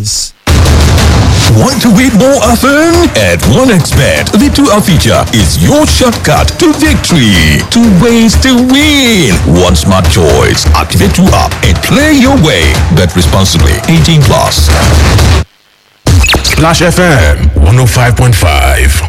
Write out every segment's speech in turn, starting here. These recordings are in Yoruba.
is. Want to win more often? At 1xBet, the 2 feature is your shortcut to victory. Two ways to win. One smart choice. Activate 2 up and play your way. Bet responsibly. 18 plus. Splash FM 105.5.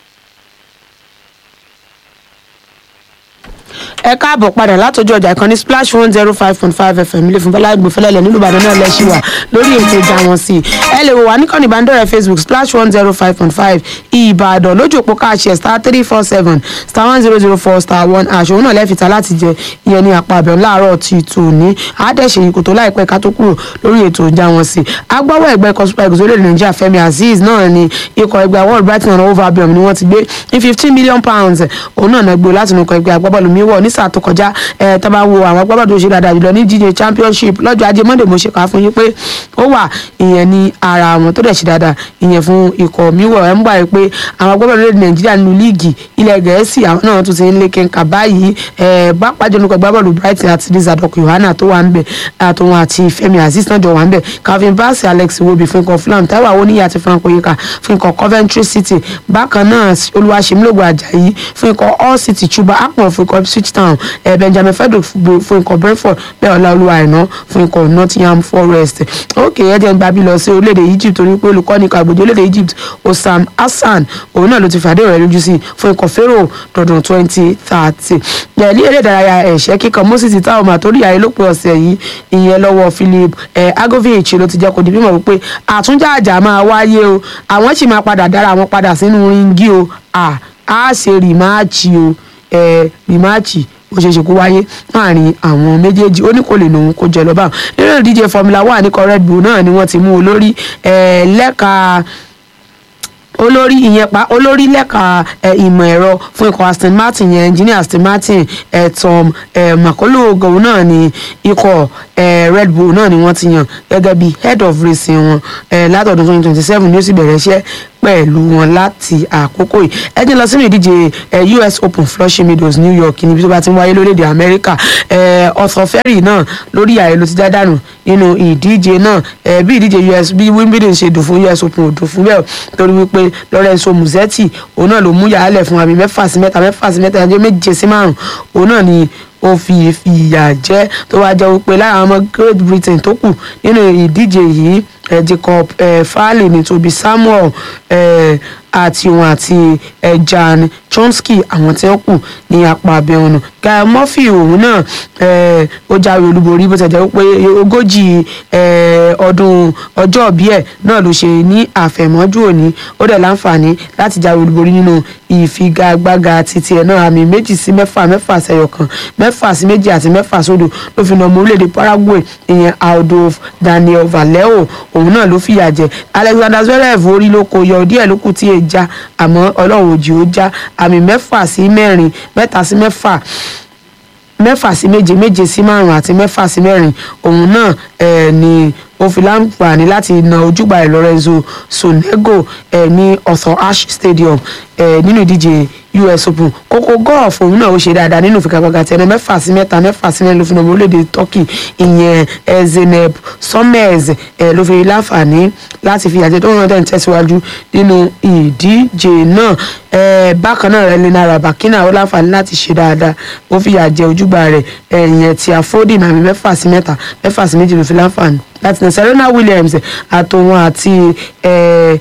ẹ káàbọ̀ padà látọjú ọjà ìkànnì splash one zero five point five fm ilé fún bọ́lá ìgbòfẹ́lẹ́lẹ̀ nílùú ìbàdàn náà lẹ́sìn wà lórí ètò ìjà wọn sí i ẹ lè wò wá níkànnì ìbánidọ́rẹ̀ẹ́ facebook splash one zero five point five ìbàdàn lójú òpó káàṣì star three four seven star one zero zero four star one ash òun náà lẹ́fìtà láti jẹ ìyẹn ní apá abẹ́ọ̀ láàárọ̀ ti tòní àádẹ́sẹ̀ yìí kò tó láìpẹ́ ká tó kúrò lórí ètò ìjà wọn sí i agbáwọ̀ ẹgbẹ́ ikọ̀ super eagles orílẹ̀ nàìjíríà fẹ́mi azeez náà ni ikọ̀ ẹgbẹ́ world brighton and hove albion ni wọ́n ti gbé ní fifteen million pounds òun náà náà gbé láti inú ikọ̀ ẹgbẹ́ agbábọ́ọ̀lù miwọ̀ ní sáà tó kọjá ẹ tá bá wo àwọn agbábọ́ọ̀lù tó ṣe dáadáa jùlọ ní jíjẹ championship lọ́jọ́ ajé monday mo ṣe kà á fún yín pé ó wà ìyẹn ní ara àwọn tó dẹ̀ ṣe dáadáa ìyẹn fún ikọ̀ miwọ̀ ẹ̀ ń gbà pé àwọn agbábọ́ọ̀lù lóde nàìjíríà nínú líìgì ilẹ̀ gẹ̀ẹ́sì àwọn náà tún ti ń lé kẹ́ńkà báyìí ẹ bá pàjọ nípa agbábọ́ọ̀lù brighton àti lizardok yohana tó wà ń bẹ̀ àtòun àti fẹ́mi azeez náà jọ wà ń bẹ̀ calvin bassey alex iwobi fún ikọ̀ fulham taiwo awoniyi àti frank oyeka fún ikọ̀ coventry city bákan náà olúwaṣemílògbò ajayi fún ikọ̀ all city chuba akpọ̀ fún ikọ̀ ipswich town eh, benjamin frederick fún ikọ̀ brentford bẹ́ẹ̀ ọláolúwa àìná fún ikọ̀ nottingham forest ok ẹ jẹ́ ń gbàbí lọ sí orílẹ̀-èdè egypt torí pé olùkọ́ni kàgbọ́dé orílẹ̀-èdè egypt osam hassan òun náà ló ti fàdé rẹ̀ lójú sí fún ikọ̀ pharaoh dọ̀dún twenty thirty ní eré ìdárayá ẹ̀ṣẹ́ kíkan moses táwọn àtórí ayé ló pe ọ̀sẹ̀ yìí ìyẹn lọ́wọ́ philip agovich ló ti jẹ́ kó di mímọ̀ wípé àtúnjàjà máa wáyé o àwọn sì máa padà dára àwọn padà sínú ringi o a ṣe rìmáàchì o rìmáàchì ó ṣeé ṣe kó wáyé láàrin àwọn méjèèjì ó ní kò lè lòun kó jẹ lọ́ba nínú ìdíje formula one ní red bull náà ni wọ́n ti mú olórí lẹ́ka olórí ìyẹn pa olórí lẹ́ka ìmọ̀ ẹ̀rọ fún ikọ̀ aston martin yẹn engineer aston martin tom makolo ògùn náà ni ikọ̀ red bull náà ni wọ́n ti yàn gẹ́gẹ́ bí head of racing wọn látọ̀dún twenty twenty seven ni ó sì bẹ̀rẹ̀ iṣẹ́ pẹ̀lú wọn láti àkókò yìí ẹ jẹ́ lọ sínú ìdíje us open flushing meadows new york níbi tó bá ti ń wáyé lórílẹ̀‐èdè amẹ́ríkà ọ̀sán fẹ́rì náà lórí ààyè ló ti já dànù nínú ìdíje náà bí ìdíje us bí wimbledon ṣe dùn fún us open ò dùn fún bẹ́ẹ̀ torí wípé lorenzo muzetti òun náà ló mú yàrá fún àmì mẹ́fà sí mẹ́ta mẹ́fà sí mẹ́ta ẹjọ́ méje sí márùn òun náà ni ó fi ìyà jẹ tó wá jẹ wípé lára àwọn ọmọ great britain tó kù nínú ìdíje yìí jacob farley ní tobi samuel àti òun àti jan chomsky àwọn tí wọn kù ní apá abẹ ọ̀nà guy murphy òun náà ó jáwé olúborí bó ti jẹ́ pé ogójì ọdún ọjọ́ òbí ẹ̀ náà ló ṣe ní àfẹ̀mọ́jú òní ó dẹ̀ láǹfààní láti jáwé olúborí nínú ìfigagbága títí ẹ̀ náà àmì méjì sí mẹ́fà mẹ́fà sẹ́yọ̀ kan mẹ́fà sí méjì àti mẹ́fà sódò ló fi nà ọmọ orílẹ̀-èdè paraguay ìyẹn aldo daniel vallejo òun náà ló fìyà jẹ alexander zverev orí ló kó yọ díẹ̀ ló kù tí èè já àmọ́ ọlọ́run òjì ó já àmì mẹ́fà sí mẹ́rin mẹ́ta sí mẹ́fà mẹ́fà sí méje méje sí márùn àti mẹ́fà sí mẹ́rin òun náà eh, ni ó fi láǹfààní láti na ojúgbà ẹ̀ lorenzo sonego eh, ní ọ̀sán ash stadium eh, nínú ìdíje us open kókó golf òun náà ó ṣe dáadáa nínú ìfigagbága tẹnu mẹ́fà sí mẹ́ta mẹ́fà sí mẹ́rin ló fi nà orílẹ̀-èdè turkey ìyẹn eh, zeneb summers eh, ló fi láǹfààní láti fi àjẹ tó ń rántẹ́ tẹ̀síwájú nínú ìdíje náà eh, bákan náà rẹ̀ lena rabakina ó láǹfààní láti ṣe dáadáa ó fi àjẹ ojúgbà rẹ̀ eh, ìyẹn ti àfọ́dì nàmí mẹ́fà sí mẹ́ta mẹ́fà sí méjì ló fi láǹfààní láti nà serena williams àtòun àti eh,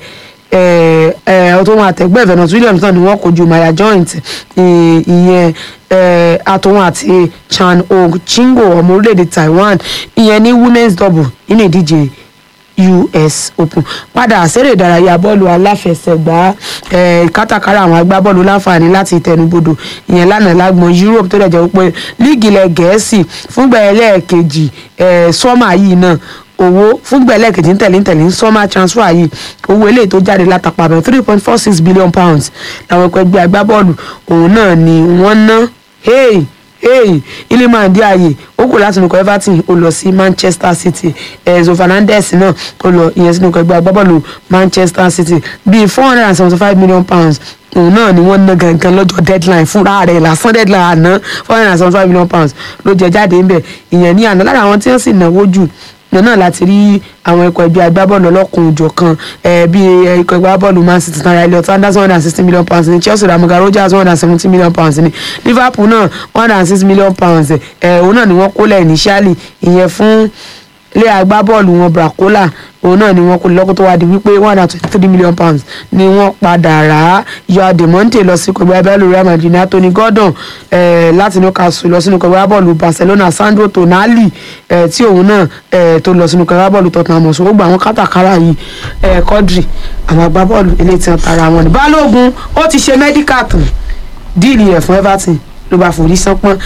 ọtún wọn àtẹgbẹ́ venus williams náà ni wọ́n kojú maya joint ìyẹn àtòun àti chan og chingo ọmọ orílẹ̀-èdè taiwan ìyẹn ní women's double nínú ìdíje us open padà àṣẹrè ìdárayá bọ́ọ̀lù aláfẹsẹ̀gbá kátàkárà àwọn agbábọ́ọ̀lù láǹfààní láti tẹnubodò ìyẹn lánàá lágbọn europe tó dẹ̀ jẹ́ pé líìgì ilẹ̀ gẹ̀ẹ́sì fúngbà ẹlẹ́ẹ̀kejì sọ́mà yìí náà owó fúngbà ẹlẹ́ẹ̀kejì ń tẹ̀lé ń tẹ̀lé ń sọ́mà transfer yìí owó eléyìí tó jáde látàpá bẹ̀rẹ̀ three point four six billion pounds làwọn ẹgbẹ́ ẹgbẹ́ agbábọ́ọ̀lù òun náà ni wọ́n ná hey hey iliman ndiaye ó kò láti nukọ everton ó lọ sí manchester city enzo fernandez náà ó lọ ìyẹn sínú ẹgbẹ́ agbábọ́ọ̀lù manchester city bíi four hundred and seventy five million pounds òun náà ni wọ́n ná gangan lọ́jọ́ deadline fúnra rẹ̀ lásán deadline àná four hundred and seventy five million pounds ló jẹ jáde ńbẹ̀ ìyẹn ní àná lára àwọn tí wọ́n sì náwó jù náà láti rí àwọn ikọ̀ ẹgbẹ́ agbábọ́ọ̀lù ọlọ́kùnrin òjò kan bíi ikọ̀ ẹgbẹ́ agbábọ́ọ̀lù man city tán Elliot Anderson one hundred and sixty million pounds ní Chelsea Ramoga Rogers one hundred and seventy million pounds ní Liverpool náà one hundred and six million pounds òun náà ni wọ́n kólẹ̀ initially ìyẹn fún ilé agbábọ́ọ̀lù wọn Bracola òun náà ni wọ́n kó lọ́kọ́ tó wá di wípé one hundred and twenty three million pounds ni wọ́n padà rà á yọ ademonte lọ sí kọgbẹ́ abẹ́lú Real Madrid ní Anthony Gordon eh, láti Newcastle lọ sínú kọgbẹ́ abọ́ọ̀lù Barcelona Sandro Tonali eh, tí òun náà eh, tó lọ sínú kọgbẹ́ abọ́ọ̀lù Tottenham Hotspur gbogbo àwọn kátàkárà yìí eh, Quadri àwọn agbábọ́ọ̀lù eléyìí tí wọ́n tara wọn ni Balógun ó ti ṣe medical tán díìlì rẹ̀ fún Everton ló bá forí sánpọ́n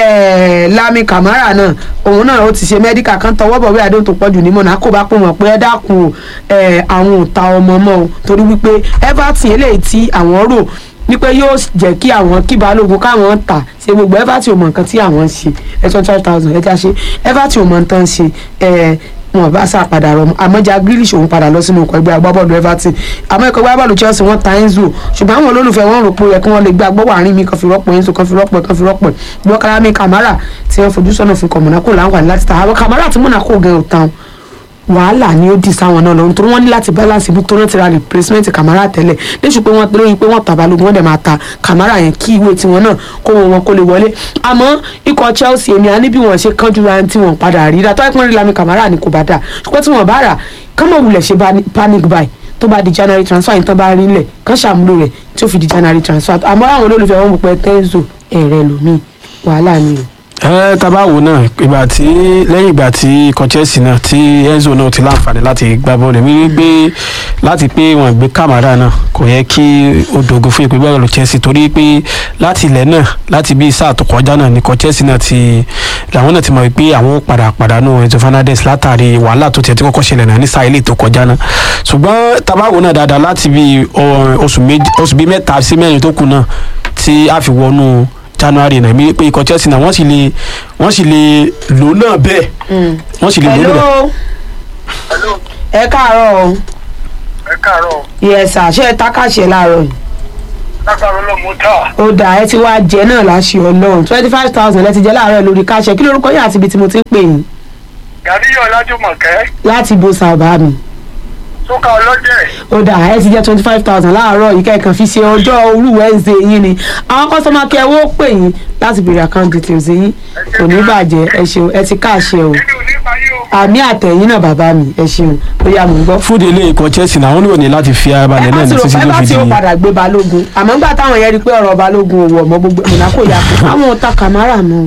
Lami Camara náà òun náà ó ti ṣe mẹ́díkà kan tọwọ́ bọ̀ wí àdéhùn tó pọ̀jù ní Monaco bá pò mọ̀ pé ẹ dákun o àwọn ò ta ọmọ mọ́ o torí wípé Everton eléyìí tí àwọn rò wípé yóò jẹ́ kí àwọn kí Balógun káwọn tà ṣe gbogbo Everton ò mọ̀ nǹkan tí àwọn ń ṣe ẹ twenty five thousand ẹ já ṣe Everton ò mọ̀ nǹkan ṣe wọn bá sá padà rọ àmọ́ Jack Grealish òun padà lọ sínú ọkọ̀ ẹgbẹ́ agbábọ́ọ̀lù Everton àmọ́ ẹ̀kọ́ agbábọ́ọ̀lù Chelsea wọ́n ta Enzo ṣùgbọ́n àwọn olólùfẹ́ wọn rò pé yẹ kí wọ́n lè gbé agbọ́wọ́ àárín mi kan fi rọ́pò Enzo kan fi rọ́pò kan fi rọ́pò ìgbọ́ Karami Camara tí wọ́n fojú sọ́nà fún ikọ̀ Monaco láǹfààní láti ta àwọn Camara tí Monaco gan ò tán wàhálà ni ó di sáwọn náà lọ nítorí wọ́n ní láti balance ibi tó rántí ra replacement Camara tẹ́lẹ̀ léṣu pé wọ́n lórí pé wọ́n ta Balógun wọ́n dẹ̀ máa ta Camara yẹn kí ìwé tiwọn náà kó wọn kó lè wọlé àmọ́ ikọ̀ Chelsea èmi àní bí wọ́n ṣe kánjú ra tí wọ́n padà rí ra tó ẹ̀pọ́n rí Lami Camara ni kò bá dà ṣùgbọ́n tí wọ́n bá rà kámọ̀ wulẹ̀ ṣe panic buy tó bá di January transfer yìí tán bá rí lẹ̀ kán ṣàmúlò rẹ̀ tí ó fi di January transfer àmọ́ àwọn olólùfẹ́ wọn mọ̀ pé Tenzo ẹ̀rẹ̀ lómi wàhálà ni o ẹ tabawo náà ìgbà tí lẹ́yìn ìgbà tí ikọ̀ Chelsea náà tí Enzo náà ti láǹfààní láti gbá bọ́ọ̀lù mi gbé láti pé wọn gbé Camara náà kò yẹ kí ó dogun fún ìpínlẹ̀ bọ́ọ̀lù Chelsea torí pé láti ilẹ̀ náà láti bí sáà tó kọjá náà ní ikọ̀ Chelsea náà ti làwọn náà ti mọ̀ pé àwọn padà pàdánù Enzo Fernandez látàrí wàhálà tó tiẹ̀ tí kọ́kọ́ ṣẹlẹ̀ náà ní sáà ilé tó kọjá náà ṣùgbọ́n tabawo náà dáadáa láti bí oṣù bíi mẹ́ta sí mẹ́rin tó kù náà tí a fi wọnú january náà mi pé ikọ̀ chelsea náà wọ́n sì lè wọ́n sì lè lò náà bẹ́ẹ̀ wọ́n sì lè lò náà bẹ́ẹ̀. hello ẹ káàárọ̀ o ẹ káàárọ̀ yes sir ṣé ẹ tákàṣe láàárọ̀ yìí lágbára ọlọ́mọ tá ó dà ẹ ti wá jẹ náà láṣẹ Ọlọ́run twenty five thousand ẹ ti jẹ láàárọ̀ lórí káṣẹ kí lórúkọ yín àti ibi tí mo ti ń pè yín gàdíyọ̀ ọlájúmọ̀kẹ́ láti bo sábà mi sókà ọlọ́jẹ̀ ó dà ẹ ti jẹ twenty five thousand láàárọ̀ yìí kẹ́ẹ̀kan fi ṣe ọjọ́ òru Wednesday yín ni àwọn kọ́sọ́mà kẹ́ ẹ wó pè yín láti béèrè account details yín kò ní bàjẹ́ ẹ ṣeun ẹ ti káàṣẹ o nínú onífàyè o àmì àtẹ̀yìn náà bàbá mi ẹ ṣeun ó yá mò ń gbọ́. fúdi ilé ikọ̀ chelsea náà wọ́n ní òní láti fi ara balẹ̀ náà ẹ ní bá ti títí rò tó pé bá fi ti di ó padà gbé balógun àmọ́ nígbà táwọn yẹn rí i pé ọ̀rọ̀ balógun ò wọ̀ mọ́ gbogbo Monaco yà pé àwọn ò ta Camara mọ́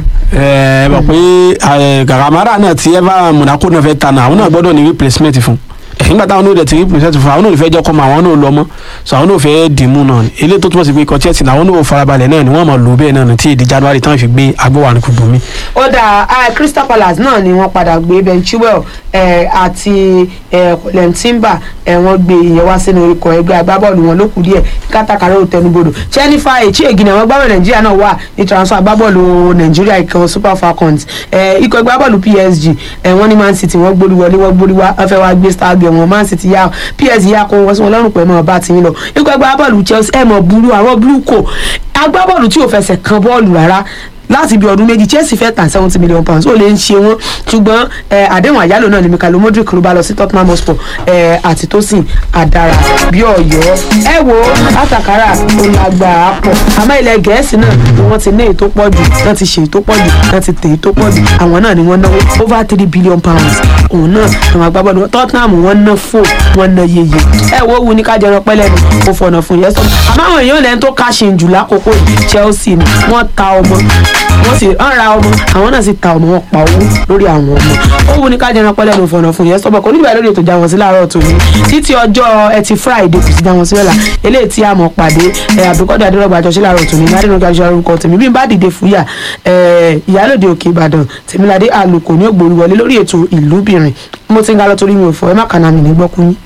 ẹ mọ̀ pé Camara náà tí ẹ bá Monaco náà fẹ́ ta náà àwọn náà gbọ́dọ̀ ní replacement fún nígbà táwọn náà dẹ̀ ti replacement fún àwọn náà ò fẹ́ jẹ́ kọ́ mọ àwọn náà lọ mọ́ so àwọn náà ò fẹ́ dìímú náà ni eléyìí tó túmọ̀ sí pé ikọ̀ chelsea náà àwọn náà ò farabalẹ̀ náà ni wọ́n máa lò bẹ́ẹ̀ náà ní tí èdè January táwọn fi gbé agbóhùn àrùn kùgbùn mi. ó dà ah, Crystal Palace náà ni wọ́n padà gbé Ben Chilwell eh, àti Colin Timber eh, wọ́n gbé ìyẹn wá sínú ikọ̀ ẹgbẹ́ agbábọ́ọ̀lù wọn lókù díẹ̀ kátàkárà ò tẹnubodò Jennifer Echiegi náà wọ́n gbábọ̀ Nàìjíríà náà wà ní transfer agbábọ́ọ̀lù Nàìjíríà ikọ̀ Super Falcons eh, ikọ̀ agbábọ́ọ̀lù PSG eh, wọ́n ní Man City wọ́n gbórí wọlé wọ́n gbórí wá wọ́n fẹ́ wá gbé star girl wọn Man City yá PSG yá kó wọ́n sí wọn lọ́rùn pẹ̀lú ọba tí ń lọ ikọ̀ agbábọ́ọ̀lù Chelsea ẹ̀ mọ̀ burú àwọn blue co agbábọ́ọ̀lù tí ò fẹsẹ̀ kan bọ́ọ̀lù rárá láti bí ọdún méjì Chelsea fẹ́ tàn seventy million pounds ó lè ń ṣe wọ́n ṣùgbọ́n eh, àdéhùn àyálò náà ni Mikhailo Modric ló bá lọ sí Tottenham Hotspur eh, àti Tosin Adara bí Ọ̀yọ́ ẹ wo látàkárà ó lágbára pọ̀ àmọ́ ilẹ̀ Gẹ̀ẹ́sì náà ni wọ́n ti ní èyí tó pọ̀ jù wọ́n ti ṣe èyí tó pọ̀ jù wọ́n ti tẹ̀ èyí tó pọ̀ jù àwọn náà ni wọ́n náwó over three billion pounds òun náà àwọn agbábọ́ọ̀lù Tottenham wọ́n ná fò wọ́n ná yeye ẹ wo wu ní kájọrọ pẹ́lẹ́ ni kò fọ̀nà fún yẹn sọ àmọ́ àwọn èèyàn lẹ́yìn tó káṣin jù lákòókò yìí Chelsea ni wọ́n ta ọmọ wọ́n sì ń ra ọmọ àwọn náà sì ta ọmọ wọn pa owó lórí àwọn ọmọ ó wù ní kájọrọ pẹ́lẹ́ ni fọ̀nà fún yẹn sọ́bọ̀ kò nígbà lórí ètò ìjà wọn sí láàárọ̀ tòní títí ọjọ́ ẹtì Friday kò sí já wọn sílẹ̀ la eléyìí tí a mọ̀ pàdé ẹ̀ àbíkọ́dọ̀ adérọ́gba àjọṣe láàárọ̀ tòní ní adérọ́gba àjọṣe orúkọ tèmi bí n bá dìde fúyà ẹ̀ ìyálòde òkè Ìbàdàn tèmíládé àlùkò ní ògbórí wọlé lórí ètò ìlúbìnrin mo ti ń ga lọ torí mi ò fọ ẹ má kànáà mi ní gbọ́kú yín.